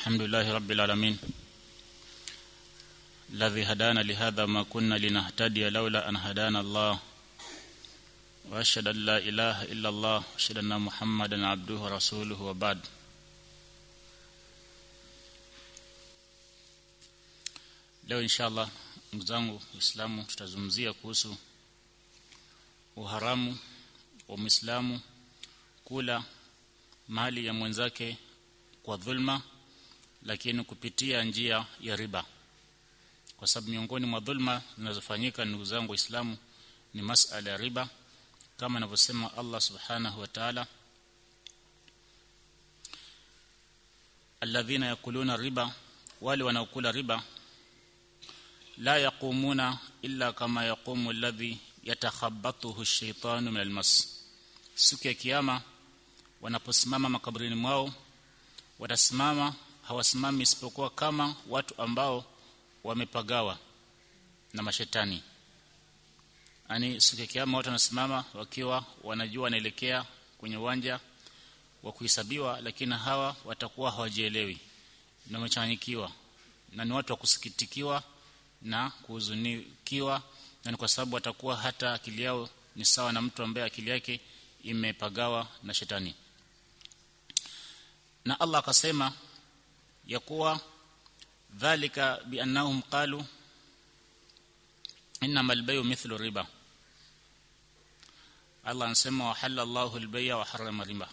الحمد لله رب العالمين الذي هدانا لهذا ما كنا لنهتدي لولا أن هدانا الله وأشهد أن لا إله إلا الله وأشهد أن محمدا عبده ورسوله وبعد leo inshallah ndugu zangu waislamu tutazungumzia kuhusu uharamu wa muislamu kula mali ya mwenzake kwa dhulma lakini kupitia njia ya riba kwa sababu miongoni mwa dhulma zinazofanyika ndugu zangu waislamu ni masala ya riba kama anavyosema Allah subhanahu wa ta'ala alladhina yakuluna riba wale wanaokula riba la yaqumuna illa kama yaqumu alladhi yatakhabbathu ash-shaytanu min al-mas siku ya kiyama wanaposimama makaburini mwao watasimama hawasimami isipokuwa kama watu ambao wamepagawa na mashetani ani siku ya kiyama watu wanasimama wakiwa wanajua wanaelekea kwenye uwanja wa kuhesabiwa lakini hawa watakuwa hawajielewi na wamechanganyikiwa na ni watu wa kusikitikiwa na kuhuzunikiwa na ni kwa sababu watakuwa hata akili yao ni sawa na mtu ambaye akili yake imepagawa na shetani na Allah akasema ya kuwa dhalika biannahum qalu inma albayu mithlu riba Allah anasema wa halalla Allahu albay'a wa harrama riba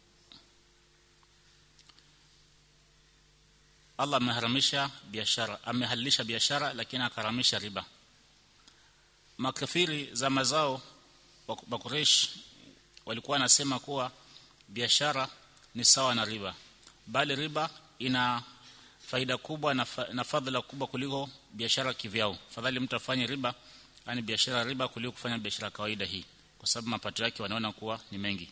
Allah ameharamisha biashara amehalalisha biashara lakini akaramisha riba makafiri za mazao wa Quraysh walikuwa wanasema kuwa biashara ni sawa na riba bali riba ina faida kubwa na, fa, na fadhila kubwa kuliko biashara kivyao fadhali mtu afanye riba yani biashara riba kuliko kufanya biashara kawaida hii kwa sababu mapato yake wanaona kuwa ni mengi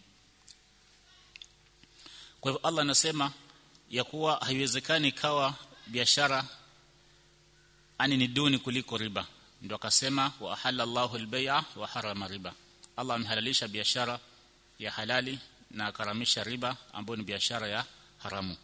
kwa hivyo Allah anasema ya kuwa haiwezekani kawa biashara ani ni duni kuliko riba ndio akasema wa ahalla Allahu al-bay'a wa harama riba Allah amehalalisha biashara ya halali na akaramisha riba ambayo ni biashara ya haramu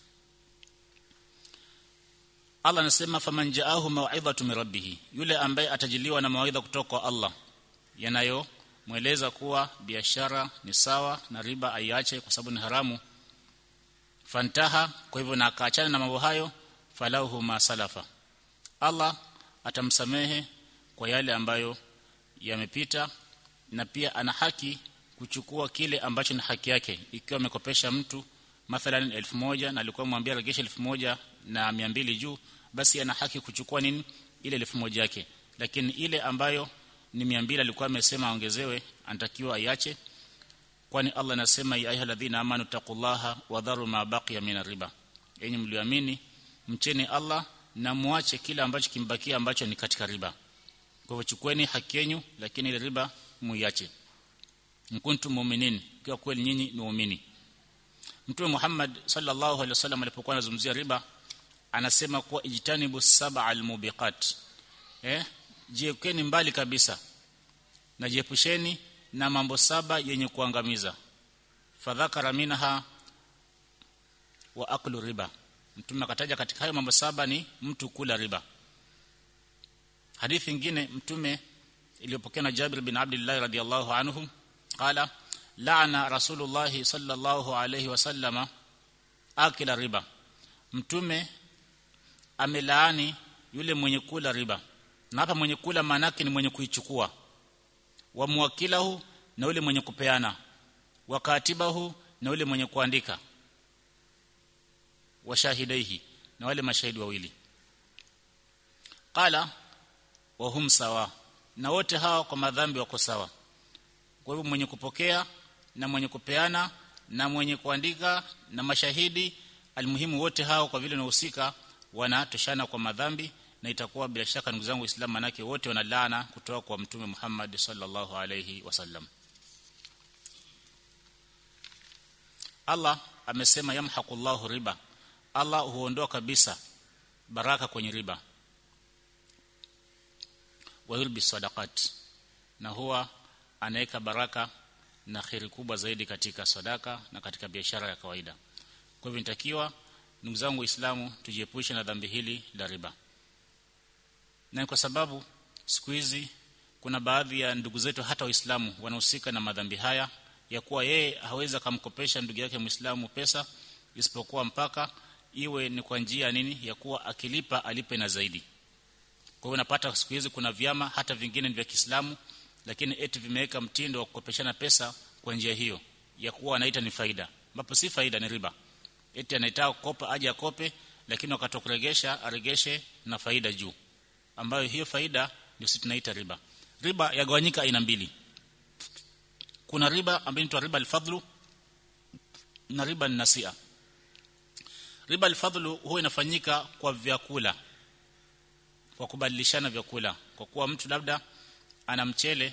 Allah anasema faman ja'ahu maw'idhatu min rabbih yule ambaye atajiliwa na mawaidha kutoka kwa Allah yanayo mweleza kuwa biashara ni sawa na riba aiache kwa sababu ni haramu fantaha kwa hivyo na akaachana na mambo hayo falahu ma salafa Allah atamsamehe kwa yale ambayo yamepita na pia ana haki kuchukua kile ambacho ni haki yake ikiwa amekopesha mtu mathalan 1000 na alikuwa mwambia regesha 1000 na 200 juu basi ana haki kuchukua nini ile 1000 yake lakini ile ambayo ni 200 alikuwa amesema ongezewe anatakiwa aiache kwani Allah anasema ya ayyuhalladhina amanu taqullaha wa dharu ma baqiya min riba yenye mlioamini mcheni Allah na muache kile ambacho kimbakia ambacho ni katika riba kwa hivyo chukueni haki yenu lakini ile riba muiache mkuntum mu'minin kwa kweli nyinyi ni waumini Mtume Muhammad sallallahu alaihi wasallam alipokuwa anazungumzia riba anasema kuwa ijtanibu sab'a almubiqat eh jiekeni mbali kabisa na jiepusheni na mambo saba yenye kuangamiza fadhakara minha wa aklu riba mtume akataja katika hayo mambo saba ni mtu kula riba hadithi nyingine mtume iliyopokea na Jabir bin Abdullah radhiyallahu anhu qala la'ana rasulullah sallallahu alayhi wasallama akila riba mtume amelaani yule mwenye kula riba na hapa mwenye kula manake ni mwenye kuichukua wa muwakilahu na yule mwenye kupeana wa katibahu na yule mwenye kuandika wa shahidaihi na wale mashahidi wawili qala wa hum sawa na wote hawa kwa madhambi wako sawa kwa hivyo mwenye kupokea na mwenye kupeana na mwenye kuandika na mashahidi almuhimu wote hao kwa vile wanahusika wanatoshana kwa madhambi na itakuwa bila shaka ndugu zangu waislamu manake wote wanalaana kutoka kwa mtume Muhammad sallallahu alayhi wasallam Allah amesema yamhaqullahu riba Allah huondoa kabisa baraka kwenye riba wa yulbi sadaqat na huwa anaweka baraka na khiri kubwa zaidi katika sadaka na katika biashara ya kawaida kwa hivyo nitakiwa ndugu zangu waislamu tujiepushe na dhambi hili la riba na kwa sababu siku hizi kuna baadhi ya ndugu zetu hata waislamu wanahusika na madhambi haya ya kuwa yeye hawezi kumkopesha ndugu yake muislamu pesa isipokuwa mpaka iwe ni kwa njia nini ya kuwa akilipa alipe na zaidi kwa hiyo unapata siku hizi kuna vyama hata vingine ni vya Kiislamu lakini eti vimeweka mtindo wa kukopeshana pesa kwa njia hiyo ya kuwa wanaita ni faida ambapo si faida ni riba eti anaitaka kukopa aje akope lakini wakati kuregesha aregeshe na faida juu ambayo hiyo faida ndio sisi tunaita riba riba yagawanyika aina mbili kuna riba ambayo inaitwa riba al-fadlu na riba nasia riba al-fadlu huwa inafanyika kwa vyakula kwa kubadilishana vyakula kwa kuwa mtu labda ana mchele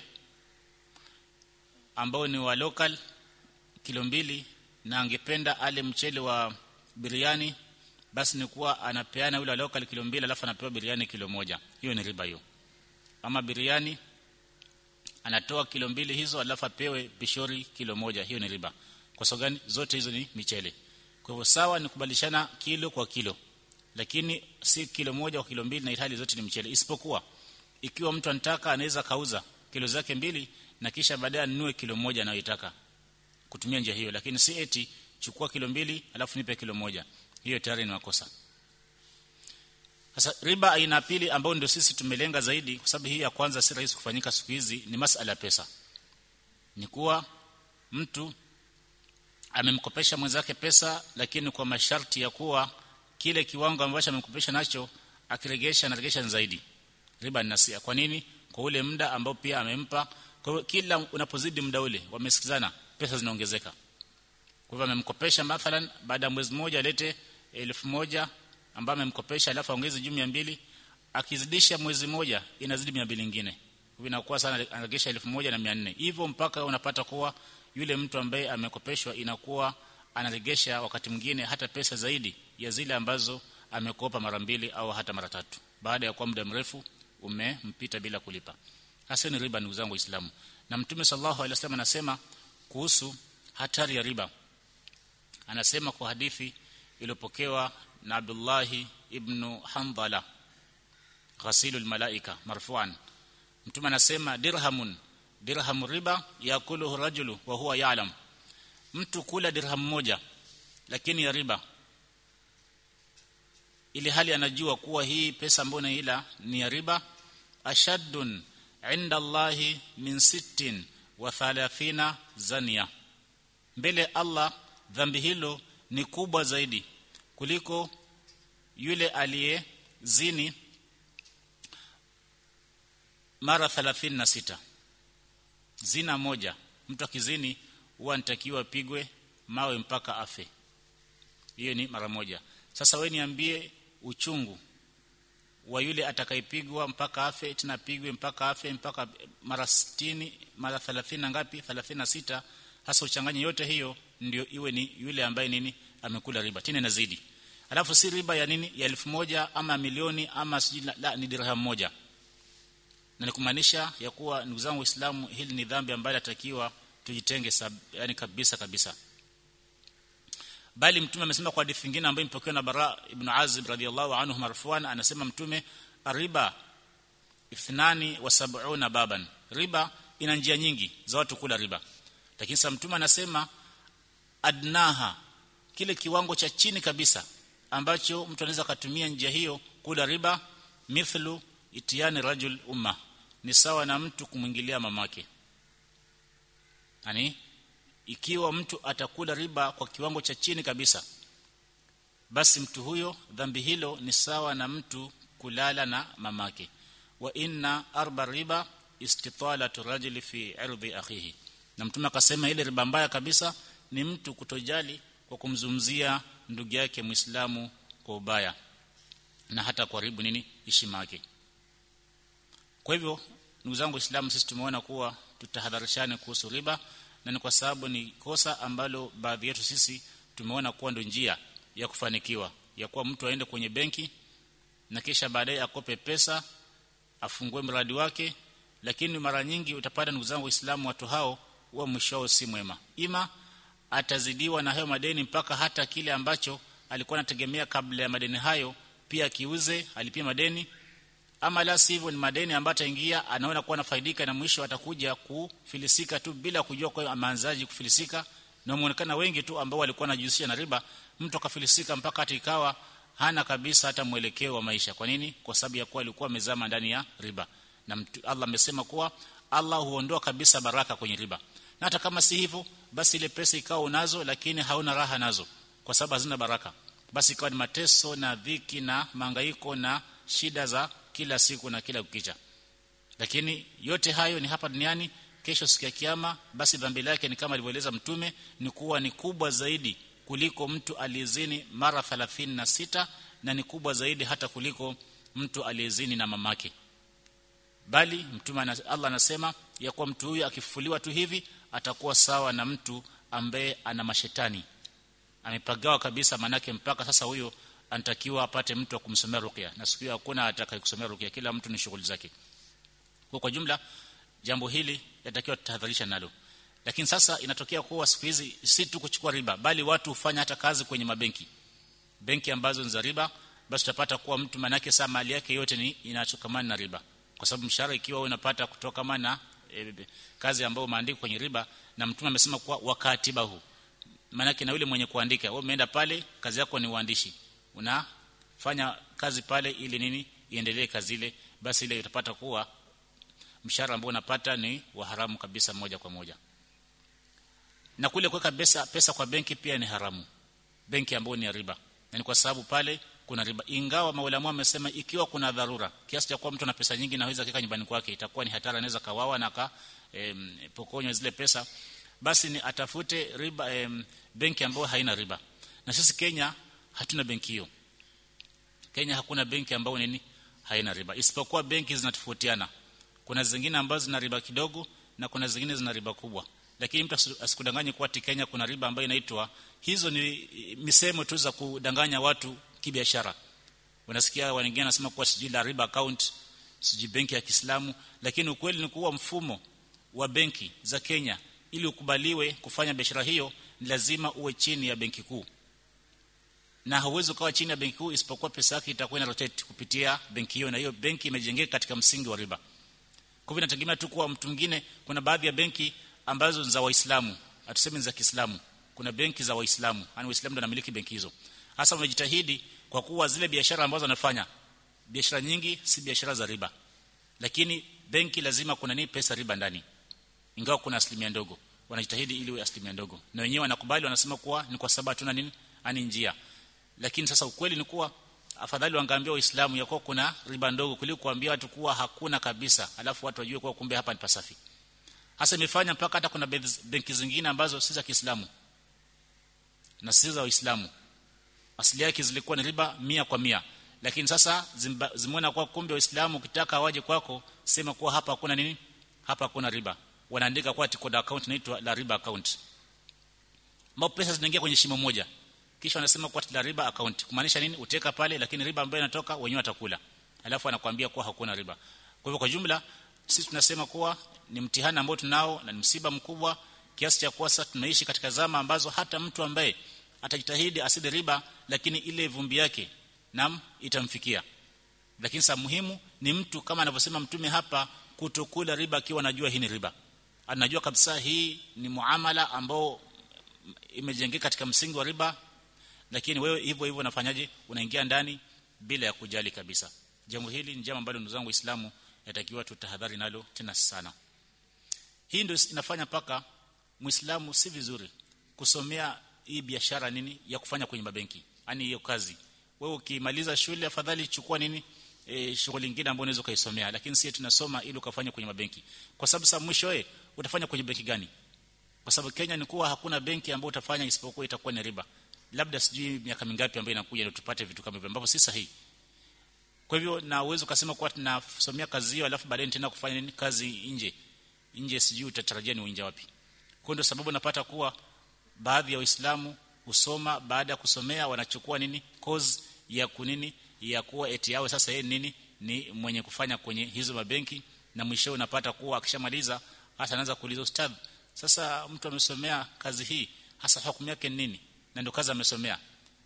ambao ni wa local kilo mbili na angependa ale mchele wa biriani basi ni kuwa anapeana yule local kilo mbili alafu anapewa biriani kilo moja hiyo ni riba hiyo ama biriani anatoa kilo mbili hizo alafu apewe pishori kilo moja hiyo ni riba kwa sababu gani zote hizo ni michele kwa hivyo sawa ni kubadilishana kilo kwa kilo lakini si kilo moja kwa kilo mbili na hali zote ni mchele isipokuwa ikiwa mtu anataka anaweza kauza kilo zake mbili na kisha baadaye anunue kilo moja anayoitaka kutumia njia hiyo lakini si eti chukua kilo mbili alafu nipe kilo moja hiyo tayari ni makosa sasa riba aina pili ambayo ndio sisi tumelenga zaidi kwa sababu hii ya kwanza si rahisi kufanyika siku hizi ni masala ya pesa ni kuwa mtu amemkopesha mwenzake pesa lakini kwa masharti ya kuwa kile kiwango ambacho amemkopesha nacho akiregesha anaregesha zaidi riba ni nasia kwa nini kwa ule muda ambao pia amempa kwa hiyo kila unapozidi muda ule wamesikizana pesa zinaongezeka kwa hivyo amemkopesha mathalan baada ya mwezi mmoja alete elfu moja ambaye amemkopesha alafu aongeze juu 200 akizidisha mwezi moja inazidi 200 nyingine hivyo inakuwa sana anaregesha 1400 hivyo mpaka unapata kuwa yule mtu ambaye amekopeshwa inakuwa anaregesha wakati mwingine hata pesa zaidi ya zile ambazo amekopa mara mbili au hata mara tatu baada ya kuwa muda mrefu umempita bila kulipa hasa ni riba ndugu zangu waislamu na mtume sallallahu alaihi wasallam anasema kuhusu hatari ya riba anasema kwa hadithi iliyopokewa na Abdullah ibn Handala ghasilul malaika marfu'an mtume anasema dirhamun dirham riba yakuluhu rajulu wa huwa ya'lam mtu kula dirham moja lakini ya riba ili hali anajua kuwa hii pesa ambayo naila ni ya riba ashaddun inda Allahi min sittin wa thalathina zania mbele Allah dhambi hilo ni kubwa zaidi kuliko yule aliyezini mara 36 zina moja mtu akizini huwa anatakiwa apigwe mawe mpaka afe hiyo ni mara moja sasa wewe niambie uchungu wa yule atakayepigwa mpaka afe tena pigwe mpaka afe mpaka mara 60 mara 30 ngapi 36 hasa uchanganye yote hiyo ndio iwe ni yule ambaye nini amekula riba tena inazidi alafu si riba ya nini ya elfu moja ama milioni ama sijui la, la ni dirham moja na nikumaanisha ya kuwa ndugu zangu waislamu hili ni dhambi ambayo natakiwa tujitenge sab, yani kabisa kabisa bali mtume amesema kwa hadithi nyingine ambayo imepokewa na Bara ibn Azib radhiyallahu anhu marfuan anasema mtume riba ithnani wa sab'una baban riba ina njia nyingi za watu kula riba lakini sasa mtume anasema adnaha kile kiwango cha chini kabisa ambacho mtu anaweza kutumia njia hiyo kula riba mithlu itiani rajul umma ni sawa na mtu kumwingilia mamake yani ikiwa mtu atakula riba kwa kiwango cha chini kabisa basi mtu huyo dhambi hilo ni sawa na mtu kulala na mamake wa inna arba riba istitalatu rajuli fi irdi akhihi na mtume akasema ile riba mbaya kabisa ni mtu kutojali kwa kumzumzia ndugu yake Muislamu kwa ubaya na hata kuharibu nini heshima yake kwa hivyo ndugu zangu waislamu sisi tumeona kuwa tutahadharishane kuhusu riba na ni kwa sababu ni kosa ambalo baadhi yetu sisi tumeona kuwa ndio njia ya kufanikiwa ya kuwa mtu aende kwenye benki na kisha baadaye akope pesa afungue mradi wake lakini mara nyingi utapata ndugu zangu waislamu watu hao huwa mwisho wao si mwema ima atazidiwa na hayo madeni mpaka hata kile ambacho alikuwa anategemea kabla ya madeni hayo pia kiuze alipia madeni ama la sivyo ni madeni ambayo ataingia anaona kuwa anafaidika na mwisho atakuja kufilisika tu bila kujua kwa ameanzaji kufilisika na muonekana wengi tu ambao walikuwa wanajihusisha na riba mtu akafilisika mpaka hata ikawa hana kabisa hata mwelekeo wa maisha kwa nini kwa sababu ya kuwa alikuwa amezama ndani ya riba na mtu, Allah amesema kuwa Allah huondoa kabisa baraka kwenye riba na hata kama si hivyo basi ile pesa ikawa unazo lakini hauna raha nazo kwa sababu hazina baraka basi ikawa ni mateso na dhiki na mangaiko na shida za kila siku na kila kukicha lakini yote hayo ni hapa duniani kesho siku ya kiyama basi dhambi lake ni kama alivyoeleza mtume ni kuwa ni kubwa zaidi kuliko mtu aliyezini mara 36 na ni kubwa zaidi hata kuliko mtu aliyezini na mamake bali mtume Allah anasema ya kuwa mtu huyu akifufuliwa tu hivi atakuwa sawa na mtu ambaye ana mashetani amepagawa kabisa manake mpaka sasa huyo anatakiwa apate mtu wa kumsomea ruqya na siku hakuna atakayekusomea ruqya kila mtu ni shughuli zake kwa kwa jumla jambo hili yatakiwa tutahadharisha nalo lakini sasa inatokea kuwa siku hizi si tu kuchukua riba bali watu hufanya hata kazi kwenye mabenki benki ambazo ni za riba basi utapata kuwa mtu manake saa mali yake yote ni inachokamana na riba kwa sababu mshahara ikiwa unapata kutoka na e, kazi ambayo umeandikwa kwenye riba na mtume amesema kuwa wakatibahu manake na yule mwenye kuandika wewe umeenda pale kazi yako ni uandishi unafanya kazi pale ili nini iendelee kazi ile basi ile utapata kuwa mshahara ambao unapata ni wa haramu kabisa moja kwa moja na kule kuweka pesa pesa kwa benki pia ni haramu benki ambayo ni ya riba na ni kwa sababu pale kuna riba ingawa maulama wamesema ikiwa kuna dharura kiasi cha kuwa mtu ana pesa nyingi na hawezi kika nyumbani kwake itakuwa ni hatari anaweza kawawa na ka em, pokonywa zile pesa basi ni atafute riba em, benki ambayo haina riba na sisi Kenya hatuna benki hiyo Kenya hakuna benki ambayo nini haina riba isipokuwa benki zinatofautiana kuna zingine ambazo zina riba kidogo na kuna zingine zina riba kubwa lakini mtu asikudanganye kuwa Kenya kuna riba ambayo inaitwa hizo ni misemo tu za kudanganya watu kibiashara unasikia wengine wanasema kuwa sijui la riba account sijui benki ya Kiislamu lakini ukweli ni kuwa mfumo wa benki za Kenya ili ukubaliwe kufanya biashara hiyo ni lazima uwe chini ya benki kuu na hauwezi ukawa chini ya benki kuu isipokuwa pesa yake itakuwa ina rotate kupitia benki hiyo na hiyo benki imejengeka katika msingi wa riba kwa hivyo inategemea tu kuwa mtu mwingine kuna baadhi ya benki ambazo ni za waislamu hatusemi za Kiislamu kuna benki za waislamu yani waislamu ndio wanamiliki benki hizo hasa wamejitahidi kwa kuwa zile biashara ambazo wanafanya biashara nyingi si biashara za riba lakini benki lazima kuna nini pesa riba ndani ingawa kuna asilimia ndogo wanajitahidi ili iwe asilimia ndogo na wenyewe wanakubali wanasema kuwa ni kwa sababu hatuna nini ani njia lakini sasa ukweli ni kuwa afadhali wangaambia waislamu ya kuwa kuna riba ndogo kuliko kuambia watu kuwa hakuna kabisa alafu watu wajue kuwa kumbe hapa ni pasafi hasa imefanya mpaka hata kuna benki zingine ambazo si za Kiislamu na si za Waislamu asili yake zilikuwa ni riba mia kwa mia lakini sasa zimeona kwa kumbe waislamu ukitaka waje kwako sema kuwa hapa hakuna nini hapa hakuna riba wanaandika kwa tikoda account inaitwa la riba account mao pesa zinaingia kwenye shimo moja kisha wanasema kwa la riba account kumaanisha nini uteka pale lakini riba ambayo inatoka wenyewe watakula alafu anakuambia kuwa hakuna riba kwa hivyo kwa jumla sisi tunasema kuwa ni mtihani ambao tunao na ni msiba mkubwa kiasi cha kuwa sasa tunaishi katika zama ambazo hata mtu ambaye atajitahidi aside riba lakini ile vumbi yake nam itamfikia lakini sa muhimu ni mtu kama anavyosema mtume hapa kutokula riba akiwa anajua hii ni riba anajua kabisa hii ni muamala ambao imejengeka katika msingi wa riba lakini wewe hivyo hivyo unafanyaje unaingia ndani bila ya kujali kabisa jambo hili ni jambo ambalo ndugu zangu waislamu yatakiwa tutahadhari nalo tena sana hii ndio inafanya paka muislamu si vizuri kusomea hii biashara nini ya kufanya kwenye mabenki yani hiyo kazi wewe ukimaliza shule afadhali chukua nini e, shughuli nyingine ambayo unaweza kaisomea lakini sisi tunasoma ili ukafanya kwenye mabenki kwa sababu sasa mwisho eh utafanya kwenye benki gani kwa sababu Kenya ni kuwa hakuna benki ambayo utafanya isipokuwa itakuwa ni riba labda sijui miaka mingapi ambayo inakuja ndio tupate vitu kama hivyo ambapo si sahihi kwa hivyo na uwezo ukasema kwa tunasomea kazi hiyo alafu baadaye tena kufanya nini kazi nje nje sijui utatarajia ni uinja wapi kwa ndio sababu napata kuwa baadhi ya waislamu husoma baada ya kusomea wanachukua nini course ya kunini ya kuwa eti yao sasa yeye nini ni mwenye kufanya kwenye hizo mabenki na mwisho unapata kuwa akishamaliza hata anaanza kuuliza ustadh sasa mtu amesomea kazi hii hasa hukumu yake nini na ndio kazi amesomea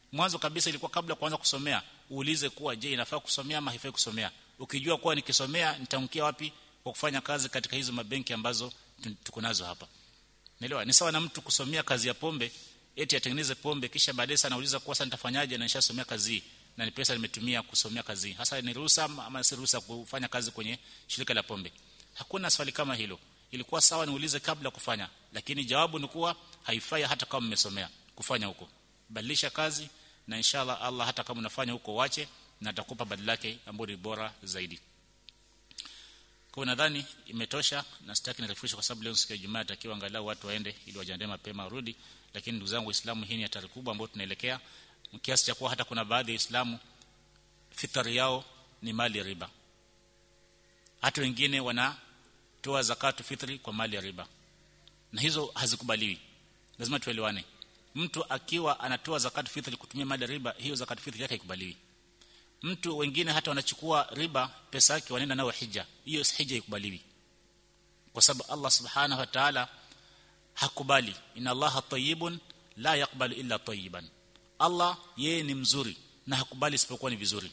mwanzo kabisa ilikuwa kabla kuanza kusomea uulize kuwa je inafaa kusomea ama haifai kusomea ukijua kuwa nikisomea nitamkia wapi kwa kufanya kazi katika hizo mabenki ambazo tuko nazo hapa Naelewa? Ni sawa na mtu kusomea kazi ya pombe, eti atengeneze pombe kisha baadaye sana anauliza kwa sasa nitafanyaje na nishasomea kazi hii na ni pesa nimetumia kusomea kazi hii. Hasa ni ruhusa ama si ruhusa kufanya kazi kwenye shirika la pombe? Hakuna swali kama hilo. Ilikuwa sawa niulize kabla kufanya, lakini jawabu ni kuwa haifai hata kama mmesomea kufanya huko. Badilisha kazi na inshallah Allah hata kama unafanya huko wache na atakupa badala yake ambayo ni bora zaidi. Kwa nadhani imetosha na sitaki nirefushe kwa sababu leo siku ya Ijumaa takiwa angalau watu waende ili wajiandae mapema warudi lakini ndugu zangu waislamu hii ni hatari kubwa ambayo tunaelekea kiasi cha kuwa hata kuna baadhi ya waislamu fitari yao ni mali ya riba hata wengine wanatoa zakatu fitri kwa mali ya riba na hizo hazikubaliwi lazima tuelewane mtu akiwa anatoa zakatu fitri kutumia mali ya riba hiyo zakatu fitri yake haikubaliwi mtu wengine hata wanachukua riba pesa yake wanaenda nayo hija hiyo hija ikubaliwi kwa sababu Allah subhanahu wa ta'ala hakubali inna allaha tayyibun la yaqbalu illa tayyiban Allah yeye ni mzuri na hakubali isipokuwa ni vizuri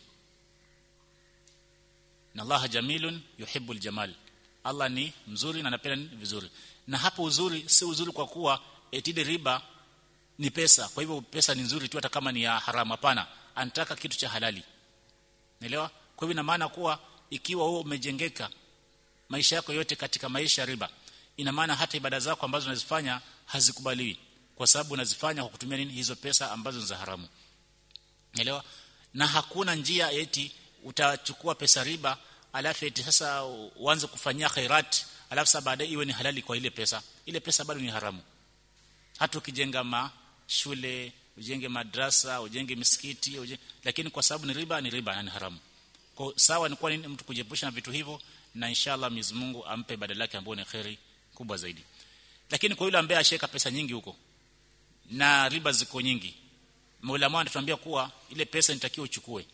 na Allah jamilun yuhibbul jamal Allah ni mzuri na anapenda vizuri na hapo uzuri si uzuri kwa kuwa etide riba ni pesa kwa hivyo pesa ni nzuri tu hata kama ni ya haramu hapana anataka kitu cha halali Naelewa? Kwa hivyo ina maana kuwa ikiwa wewe umejengeka maisha yako yote katika maisha ya riba, ina maana hata ibada zako ambazo unazifanya hazikubaliwi kwa sababu unazifanya kwa kutumia nini hizo pesa ambazo ni za haramu. Naelewa? Na hakuna njia eti utachukua pesa riba alafu eti sasa uanze kufanyia khairat alafu sasa baadaye iwe ni halali kwa ile pesa. Ile pesa bado ni haramu. Hata ukijenga ma shule ujenge madrasa ujenge misikiti ujenge, lakini kwa sababu ni riba ni riba na ni haramu kwa sawa ni kwa nini mtu kujiepusha na vitu hivyo na inshallah Mwenyezi Mungu ampe badala yake ambayo ni khairi kubwa zaidi lakini kwa yule ambaye asheka pesa nyingi huko na riba ziko nyingi Maulama anatuambia kuwa ile pesa nitakiwa uchukue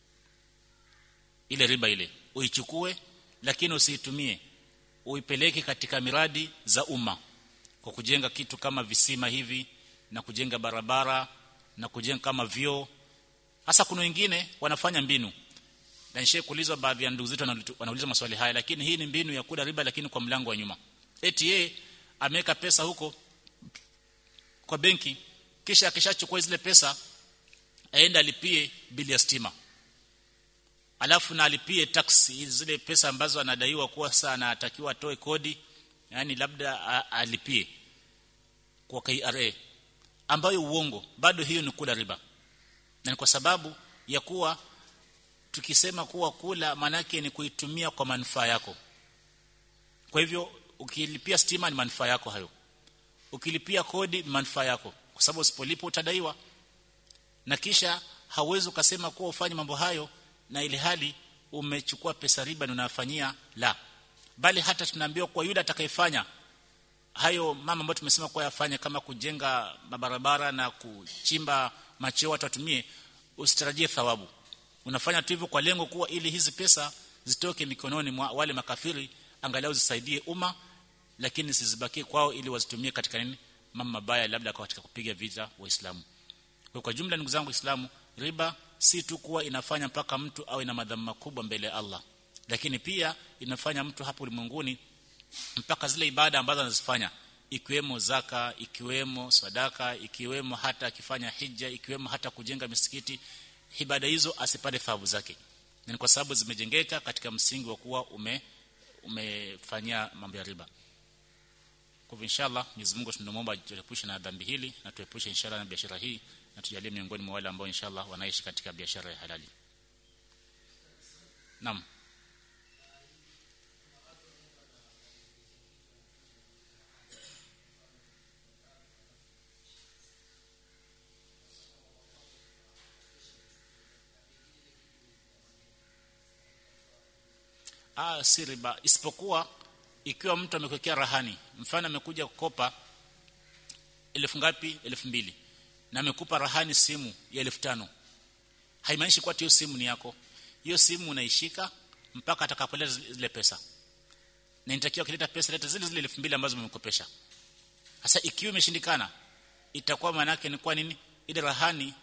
ile riba ile uichukue lakini usiitumie uipeleke katika miradi za umma kwa kujenga kitu kama visima hivi na kujenga barabara na kujenga kama vyoo hasa kuna wengine wanafanya mbinu na nishe kuulizwa baadhi ya ndugu zetu wanauliza maswali haya lakini hii ni mbinu ya kula riba lakini kwa mlango wa nyuma eti yeye ameweka pesa huko kwa benki kisha akishachukua zile pesa aende alipie bili ya stima alafu na alipie tax zile pesa ambazo anadaiwa kuwa sasa anatakiwa atoe kodi yani labda alipie kwa KRA ambayo uongo bado hiyo ni kula riba na kwa sababu ya kuwa tukisema kuwa kula manake ni kuitumia kwa manufaa yako kwa hivyo ukilipia stima ni manufaa yako hayo ukilipia kodi ni manufaa yako kwa sababu usipolipa utadaiwa na kisha hauwezi ukasema kuwa ufanye mambo hayo na ile hali umechukua pesa riba na unafanyia la bali hata tunaambiwa kwa yule atakayefanya hayo mama ambayo tumesema kwa yafanye kama kujenga mabarabara na kuchimba macheo watu watumie usitarajie thawabu unafanya tu hivyo kwa lengo kuwa ili hizi pesa zitoke mikononi mwa wale makafiri angalau zisaidie umma lakini sizibakie kwao ili wazitumie katika nini mambo mabaya labda katika kupiga vita waislamu kwa, kwa jumla ndugu zangu waislamu riba si tu kuwa inafanya mpaka mtu awe na madhambi makubwa mbele ya Allah lakini pia inafanya mtu hapo ulimwenguni mpaka zile ibada ambazo anazifanya ikiwemo zaka ikiwemo sadaka ikiwemo hata akifanya hija ikiwemo hata kujenga misikiti ibada hizo asipate thawabu zake ni kwa sababu zimejengeka katika msingi wa kuwa ume umefanyia mambo ya riba kwa hivyo inshallah Mwenyezi Mungu tunamuomba tuepushe na dhambi hili na tuepushe inshallah na biashara hii na tujalie miongoni mwa wale ambao inshallah wanaishi katika biashara ya halali Naam ah si riba isipokuwa ikiwa mtu amekwekea rahani mfano amekuja kukopa elfu ngapi elfu mbili na amekupa rahani simu ya elfu tano haimaanishi kwa hiyo simu ni yako hiyo simu unaishika mpaka atakapoleta zile pesa na inatakiwa kileta pesa leta zile zile elfu mbili ambazo umemkopesha sasa ikiwa imeshindikana itakuwa maana yake ni kwa nini ile rahani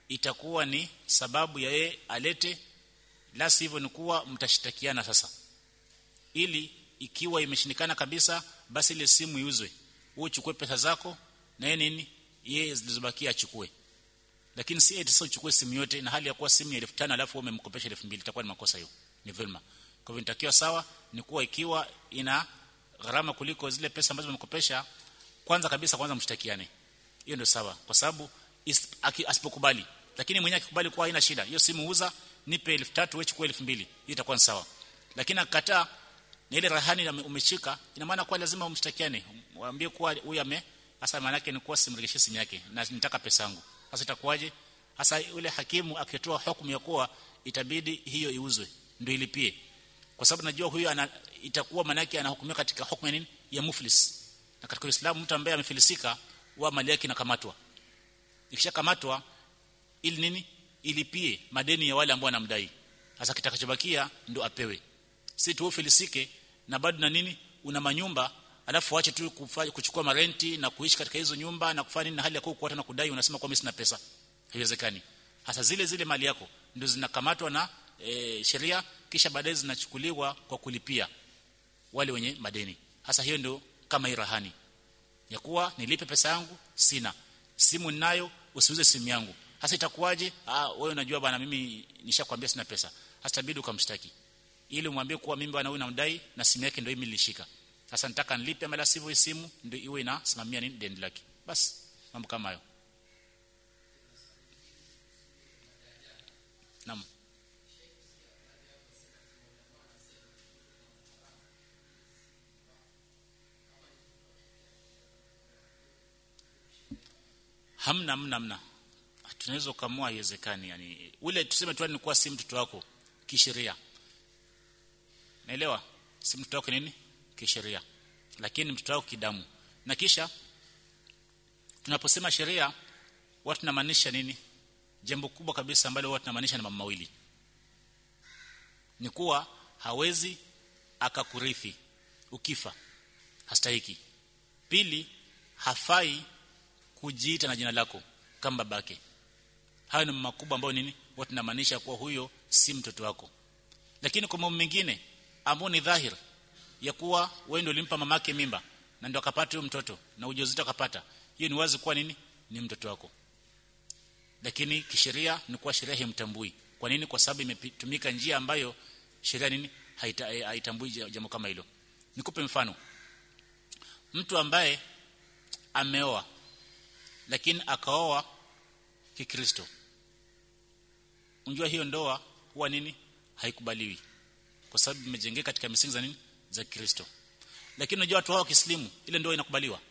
itakuwa ni sababu ya yeye alete la sivyo ni kuwa mtashitakiana sasa ili ikiwa imeshindikana kabisa basi ile simu iuzwe wewe uchukue pesa zako na yeye nini yeye zilizobakia achukue lakini si eti sasa uchukue simu yote na hali ya kuwa simu ya 1500 alafu umemkopesha 2000 itakuwa ni makosa hiyo ni dhulma kwa hivyo nitakiwa sawa ni kuwa ikiwa ina gharama kuliko zile pesa ambazo umemkopesha kwanza kabisa kwanza mshtakiane hiyo ndio sawa kwa sababu asipokubali lakini mwenyewe akikubali kuwa haina shida hiyo simu uza nipe 3000 wewe chukua 2000 hiyo itakuwa ni sawa lakini akakataa na ile rahani umeshika ina maana kwa lazima umshtakiane waambie kuwa huyu ame hasa maana yake ni kuwa simregeshe simu yake na nitaka pesa yangu sasa itakuwaje hasa yule hakimu akitoa hukumu ya kuwa itabidi hiyo iuzwe ndio ilipie kwa sababu najua huyu ana itakuwa maana yake anahukumiwa katika hukumu ya nini ya muflis na katika Uislamu mtu ambaye amefilisika wa mali yake inakamatwa ikishakamatwa ili nini ilipie madeni ya wale ambao wanamdai sasa kitakachobakia ndo apewe si tu ufilisike na bado na nini una manyumba alafu waache tu kufanya kuchukua marenti na kuishi katika hizo nyumba na kufanya nini na hali ya kuwa na kudai unasema kwa mimi sina pesa haiwezekani hasa zile zile mali yako ndio zinakamatwa na e, sheria kisha baadaye zinachukuliwa kwa kulipia wale wenye madeni hasa hiyo ndio kama irahani ya kuwa nilipe pesa yangu sina simu ninayo usiuze simu yangu hasa itakuwaje ah wewe unajua bwana mimi nishakwambia sina pesa hasa tabidi ukamshtaki ili umwambie kuwa mimi bwana huyu namdai na simu yake ndio mimi nilishika sasa nataka nilipe ama la sivyo simu ndio iwe inasimamia nini deni lake basi mambo kama hayo Naam. Hamna hamna hamna. Tunaweza kumua haiwezekani yani. Ule tuseme tu ni kuwa si mtoto wako kisheria. Naelewa? Si mtoto wako nini? Kisheria. Lakini mtoto wako kidamu. Na kisha tunaposema sheria watu tunamaanisha nini? jambo kubwa kabisa ambalo huwa tunamaanisha na mambo mawili ni kuwa hawezi akakurithi ukifa hastahiki pili hafai kujiita na jina lako kama babake hayo ni makubwa ambayo nini huwa tunamaanisha kuwa huyo si mtoto wako lakini kwa mambo mengine ambao ni dhahir ya kuwa wewe ndio ulimpa mamake mimba na ndio akapata huyo mtoto na ujauzito akapata hiyo ni wazi kuwa nini ni mtoto wako lakini kisheria ni kuwa sheria haimtambui kwa nini kwa sababu imetumika njia ambayo sheria nini haita, haitambui jambo kama hilo nikupe mfano mtu ambaye ameoa lakini akaoa kikristo unjua hiyo ndoa huwa nini haikubaliwi kwa sababu imejengeka katika misingi za nini za Kristo lakini unajua watu hao kislimu ile ndoa inakubaliwa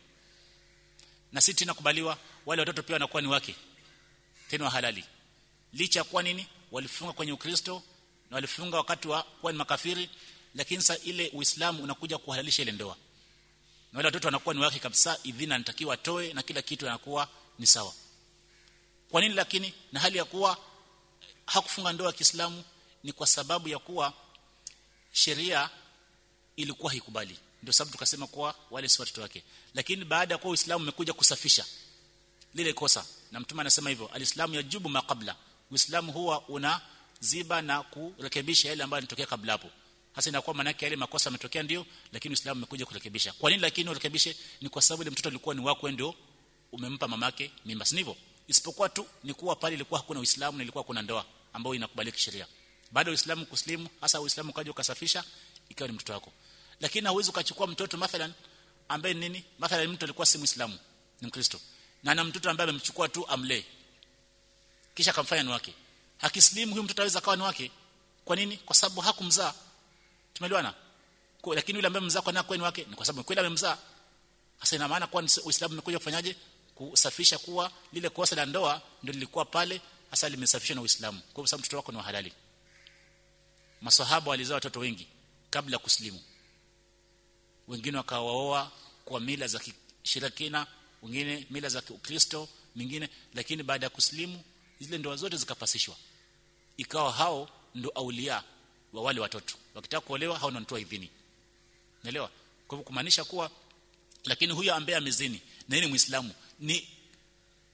na si tena kubaliwa wale watoto pia wanakuwa ni wake tena halali licha kwa nini walifunga kwenye ukristo na walifunga wakati wa kuwa ni makafiri lakini sasa ile uislamu unakuja kuhalalisha ile ndoa na wale watoto wanakuwa ni wake kabisa idhina anatakiwa atoe na kila kitu anakuwa ni sawa kwa nini lakini na hali ya kuwa hakufunga ndoa ya Kiislamu ni kwa sababu ya kuwa sheria ilikuwa haikubali ndio sababu tukasema kuwa wale si watoto wake lakini baada ya kuwa Uislamu umekuja kusafisha lile kosa na mtume anasema hivyo alislamu yajubu maqabla uislamu huwa una ziba na kurekebisha yale ambayo yanatokea kabla hapo hasa inakuwa maana yake yale makosa yametokea ndio lakini uislamu umekuja kurekebisha kwa nini lakini urekebishe ni kwa sababu ile mtoto alikuwa ni wako ndio umempa mamake mimba si ndivyo isipokuwa tu ni kuwa pale ilikuwa hakuna uislamu na ilikuwa kuna ndoa ambayo inakubalika sheria baada ya uislamu kuslimu hasa uislamu kaja ukasafisha ikawa ni mtoto wako lakini hauwezi ukachukua mtoto mathalan ambaye nini mathalan mtu alikuwa si muislamu ni mkristo na ana mtoto ambaye amemchukua tu amlee kisha akamfanya ni wake akislimu huyu mtoto aweza kawa ni wake kwa nini kwa sababu hakumzaa tumeelewana kwa lakini yule ambaye mzaa kwa nini ni wake ni kwa sababu kweli amemzaa hasa ina maana kwa Uislamu umekuja kufanyaje kusafisha kuwa lile kosa la ndoa ndio lilikuwa pale hasa limesafishwa na Uislamu kwa sababu mtoto wako ni halali maswahaba walizaa watoto wengi kabla ya kuslimu wengine wakawaoa kwa mila za kishirikina wengine mila za Ukristo mingine lakini baada ya kuslimu zile ndoa zote zikapasishwa ikawa hao ndo aulia wa wale watoto wakitaka kuolewa hao ndio wanatoa idhini naelewa kwa hivyo kumaanisha kuwa lakini huyo ambaye amezini na yeye ni muislamu ni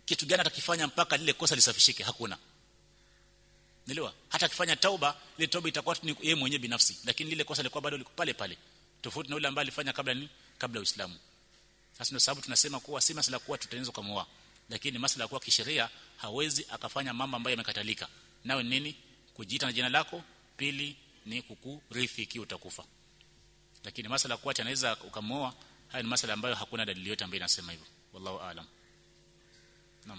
kitu gani atakifanya mpaka lile kosa lisafishike hakuna Nielewa? Hata akifanya tauba, ile tauba itakuwa ni yeye mwenyewe binafsi, lakini lile kosa lilikuwa bado liko pale pale. Tofauti na yule ambaye alifanya kabla ni kabla Uislamu. Sasa ndio sababu tunasema kuwa si masala kuwa tutaeneza kumuoa, lakini masala kuwa kisheria hawezi akafanya mambo ambayo yamekatalika. Nawe nini? Kujiita na jina lako, pili ni kukurithi ikiwa utakufa. Lakini masala kuwa anaweza ukamuoa, haya ni masala ambayo hakuna dalili yote ambayo inasema hivyo. Wallahu aalam. Naam.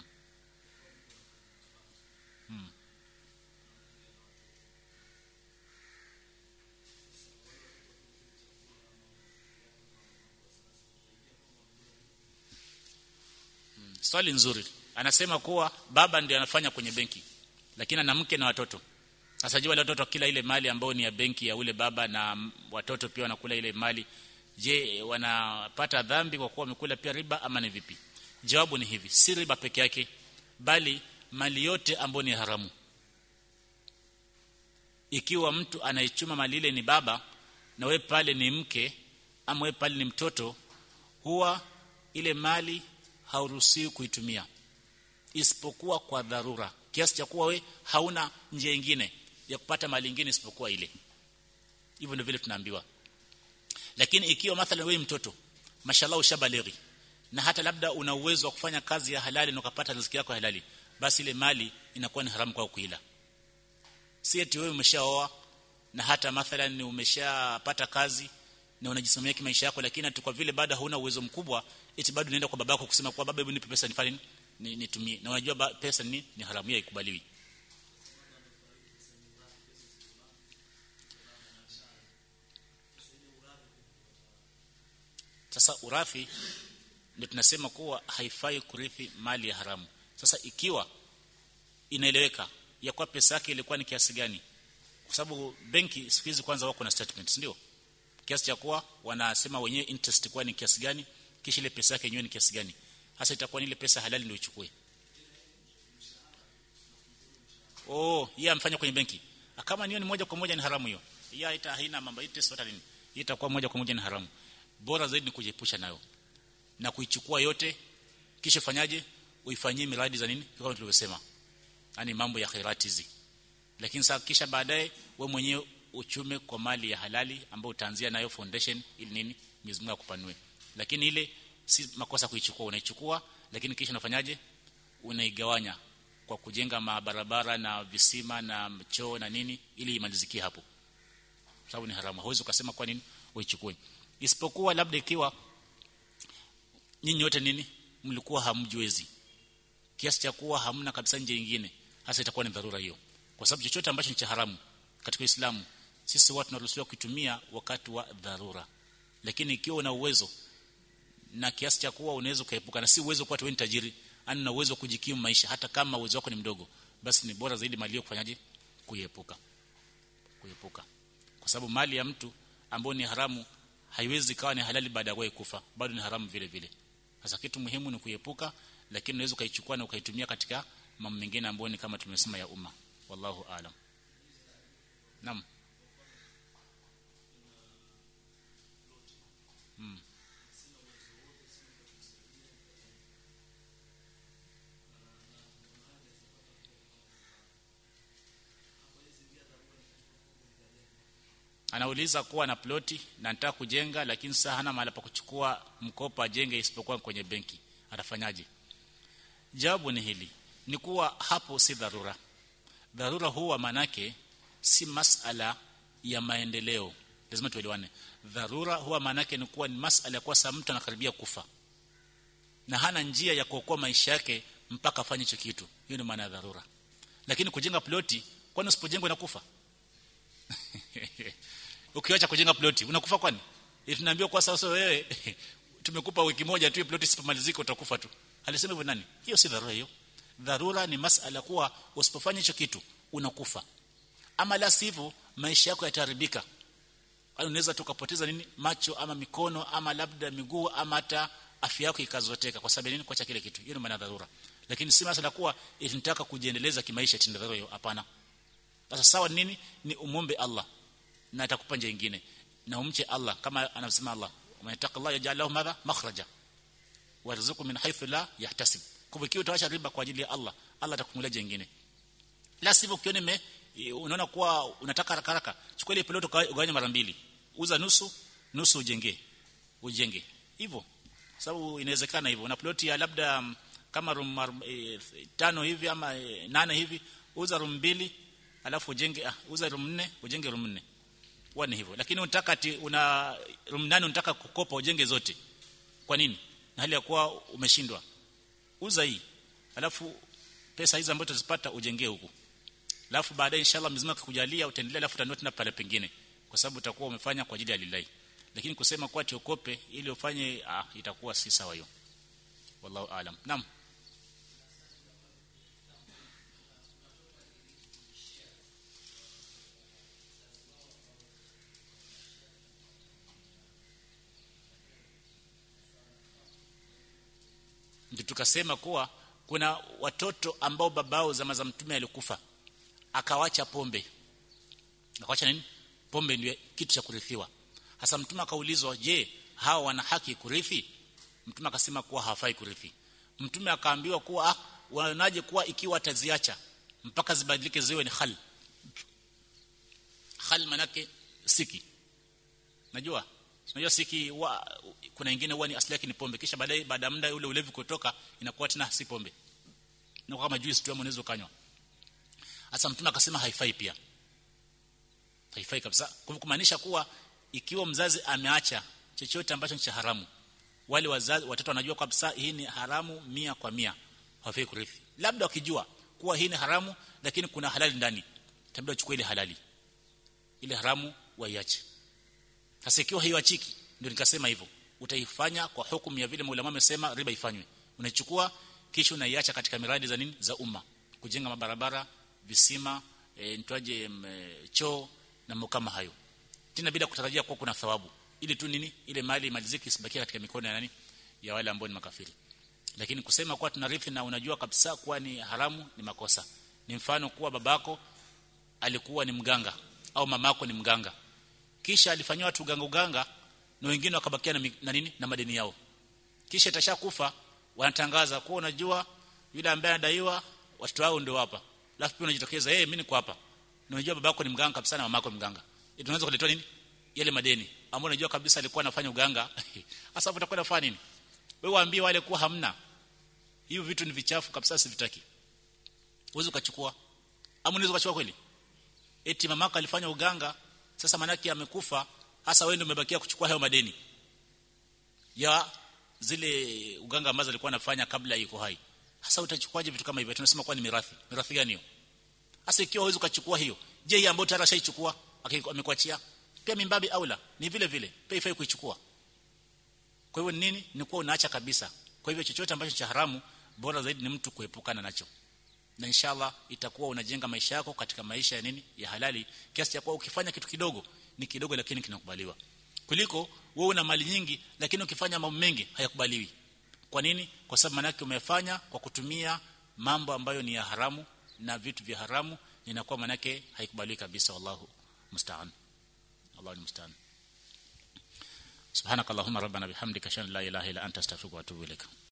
Hmm. Swali nzuri. Anasema kuwa baba ndiye anafanya kwenye benki lakini ana mke na watoto. Sasa je, wale watoto kila ile mali ambayo ni ya benki ya ule baba na watoto pia wanakula ile mali. Je, wanapata dhambi kwa kuwa wamekula pia riba ama ni vipi? Jawabu ni hivi, si riba peke yake bali mali yote ambayo ni haramu. Ikiwa mtu anaichuma mali ile ni baba na we pale ni mke ama we pale ni mtoto huwa ile mali hauruhusiwi kuitumia isipokuwa kwa dharura kiasi cha kuwa we hauna njia nyingine ya kupata mali nyingine isipokuwa ile hivyo ndio vile tunaambiwa lakini ikiwa mathalan wewe mtoto mashallah ushabalighi na hata labda una uwezo wa kufanya kazi ya halali na ukapata riziki yako halali basi ile mali inakuwa ni haramu kwa kuila si eti wewe umeshaoa na hata mathalan ni umeshapata kazi na unajisimamia kimaisha yako lakini tu kwa vile bado hauna uwezo mkubwa eti bado unaenda kwa babako kusema kwa baba hebu nipe pesa nifanye ni nitumie na unajua pesa ni ni haramu ya ikubaliwi sasa urathi ndio tunasema kuwa haifai kurithi mali ya haramu sasa ikiwa inaeleweka ya kwa pesa yake ilikuwa ni kiasi gani kwa sababu benki siku hizi kwanza wako na statements ndio kiasi cha kuwa wanasema wenyewe interest kwa ni kiasi gani kisha ile pesa yake yenyewe ni kiasi gani hasa itakuwa ni ile pesa halali ndio ichukue oh yeye amfanya kwenye benki kama niyo ni moja kwa moja ni haramu hiyo hiyo ita haina mambo interest wala nini itakuwa moja kwa moja ni haramu bora zaidi ni kujiepusha nayo na kuichukua yote kisha fanyaje uifanyie miradi za nini kama tulivyosema yani mambo ya khairati hizi lakini sasa kisha baadaye we mwenyewe uchume kwa mali ya halali ambayo utaanzia nayo foundation ili nini Mwenyezi Mungu akupanue lakini ile si makosa kuichukua unaichukua lakini kisha unafanyaje unaigawanya kwa kujenga mabarabara na visima na choo na nini ili imalizikie hapo sababu ni haramu hauwezi ukasema kwa nini uichukue isipokuwa labda ikiwa nyinyi wote nini mlikuwa hamjwezi kiasi cha kuwa hamna kabisa nje nyingine hasa itakuwa ni dharura hiyo kwa sababu chochote ambacho ni cha haramu katika Uislamu sisi watu tunaruhusiwa kutumia wakati wa dharura lakini ikiwa una uwezo na kiasi cha kuwa unaweza kuepuka na si uwezo kwa wewe ni tajiri ani na uwezo kujikimu maisha hata kama uwezo wako ni mdogo basi ni bora zaidi mali kufanyaje kuiepuka kuepuka kwa sababu mali ya mtu ambayo ni haramu haiwezi kawa ni halali baada ya kufa bado ni haramu vile vile sasa kitu muhimu ni kuepuka lakini unaweza ukaichukua na ukaitumia katika mambo mengine ambayo ni kama tumesema ya umma wallahu aalam naam hmm. anauliza kuwa na ploti na nataka kujenga lakini sasa hana mahali pa kuchukua mkopo ajenge isipokuwa kwenye benki atafanyaje jawabu ni hili ni kuwa hapo si dharura dharura huwa manake si masala ya maendeleo lazima tuelewane dharura huwa manake ni kuwa ni masala kwa sababu mtu anakaribia kufa na hana njia ya kuokoa maisha yake mpaka afanye hicho kitu hiyo ni maana ya dharura lakini kujenga ploti kwani usipojenga unakufa ukiacha kujenga ploti unakufa kwani tunaambiwa kwa sasa wewe tumekupa wiki moja tu ploti isipomalizika utakufa tu alisema hivyo nani hiyo si dharura hiyo dharura ni masala kuwa usipofanya hicho kitu unakufa ama la sivyo maisha yako yataharibika unaweza tukapoteza nini macho ama mikono ama labda miguu ama hata afya yako ikazoteka kwa sababu nini kuacha kile kitu hiyo ni maana dharura lakini si masala kuwa tunataka kujiendeleza kimaisha tinda dharura hiyo hapana sasa sawa nini ni umombe Allah na atakupa njia nyingine na umche Allah kama anasema Allah umetaka Allah yaj'al lahu madha makhraja warzuqu min haythu la yahtasib kwa hivyo utaacha riba kwa ajili ya Allah Allah atakufungulia jingine la sivyo ukiona me unaona kuwa unataka haraka haraka chukua ile plot ugawanye mara mbili uza nusu nusu ujenge ujenge hivyo sababu inawezekana hivyo una plot ya labda kama room e, tano hivi ama e, nane hivi uza room mbili alafu ujenge ah, uza room nne ujenge room nne huwa ni hivyo lakini unataka ati una room nane unataka kukopa ujenge zote kwa nini na hali ya kuwa umeshindwa uza hii alafu pesa hizi ambazo utazipata ujengee huku alafu baadaye inshallah mzima kukujalia utaendelea alafu utanua tena pale pengine kwa sababu utakuwa umefanya kwa ajili ya lillahi lakini kusema kwa tiokope ili ufanye ah, itakuwa si sawa hiyo wallahu aalam naam ndio tukasema kuwa kuna watoto ambao babao zama za mtume alikufa akawacha pombe akawacha nini pombe ndio kitu cha kurithiwa hasa mtume akaulizwa je hawa wana haki kurithi mtume akasema kuwa hawafai kurithi mtume akaambiwa kuwa ah wanaje kuwa ikiwa ataziacha mpaka zibadilike ziwe ni hal hal manake siki najua unajua siki wa, kuna wengine huwa ni asili yake ni pombe kisha baadaye baada ya muda ule ulevi kutoka inakuwa tena si pombe na kama juice tu unaweza kanywa hasa mtume akasema haifai pia haifai kabisa kwa kumaanisha kuwa ikiwa mzazi ameacha chochote ambacho ni cha haramu wale wazazi watoto wanajua kabisa hii ni haramu mia kwa mia hawafai kurithi labda wakijua kuwa hii ni haramu lakini kuna halali ndani tabia uchukue ile halali ile haramu waiache sasa ikiwa hiyo achiki ndio nikasema hivyo utaifanya kwa hukumu ya vile maulama wamesema riba ifanywe unaichukua kisha unaiacha katika miradi za nini za umma kujenga mabarabara visima e, nitwaje e, choo na mambo kama hayo tena bila kutarajia kuwa kuna thawabu ili tu nini ile mali maliziki isibakie katika mikono ya nani ya wale ambao ni makafiri lakini kusema kuwa tunarithi na unajua kabisa kuwa ni haramu ni makosa ni mfano kuwa babako alikuwa ni mganga au mamako ni mganga kisha alifanywa watu uganga uganga na wengine wakabakia na, na nini na madeni yao kisha itashakufa wanatangaza kuwa unajua yule ambaye anadaiwa watoto wao ndio hapa alafu pia unajitokeza eh hey, mimi niko hapa na unajua babako ni mganga kabisa na mamako ni mganga tunaweza kuletwa nini yale madeni ambao unajua kabisa alikuwa anafanya uganga hasa utakwenda kufanya nini wewe waambie wale kuwa hamna hiyo vitu ni vichafu kabisa sivitaki uweze ukachukua ama unaweza ukachukua kweli eti mamako alifanya uganga sasa manaki amekufa hasa wewe ndio umebakia kuchukua hayo madeni ya zile uganga ambazo alikuwa anafanya kabla yuko hai hasa utachukuaje vitu kama hivyo tunasema kwa ni mirathi mirathi gani hiyo hasa ikiwa huwezi ukachukua hiyo je hii ambayo tayari shaichukua amekuachia pia mimbabi aula ni vile vile pia ifai kuichukua kwa hivyo nini ni kuwa unaacha kabisa kwa hivyo chochote ambacho cha haramu bora zaidi ni mtu kuepukana nacho na inshallah itakuwa unajenga maisha yako katika maisha ya nini ya halali kiasi cha kuwa ukifanya kitu kidogo ni kidogo lakini kinakubaliwa kuliko wewe una mali nyingi lakini ukifanya mambo mengi hayakubaliwi kwa nini kwa sababu manake umefanya kwa kutumia mambo ambayo ni ya haramu na vitu vya haramu inakuwa manake haikubaliwi kabisa wallahu musta'an Allahu musta'an subhanakallahumma rabbana bihamdika shan la ilaha illa anta astaghfiruka wa atubu ilaik